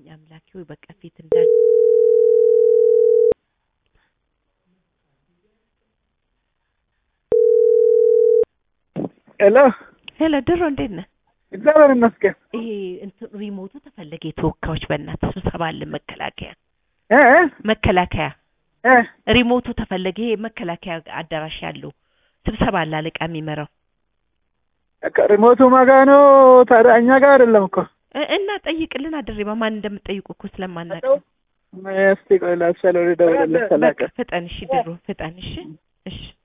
አሞኝ አምላኬ ሆይ በቃ ፊት እንዳል ሄሎ ሄሎ ድሮ እንዴት ነህ? እግዚአብሔር ይመስገን። ይሄ እንትን ሪሞቱ ተፈለገ የተወካዮች በእናትህ ስብሰባ አለ መከላከያ እ እ መከላከያ እ ሪሞቱ ተፈለገ ይሄ መከላከያ አዳራሽ ያለው ስብሰባ አለ አለቃ የሚመራው በቃ ሪሞቱ ማጋ ነው። ታዲያ እኛ ጋር አይደለም እኮ እ- እና ጠይቅልን አድሬባ ማን እንደምትጠይቁ እኮ ስለማናውቅ እስቲ ቆይ ላስቻለው ልደውልለት በቃ ተላቀ ፍጠን እሺ ድሮ ፍጠን እሺ እሺ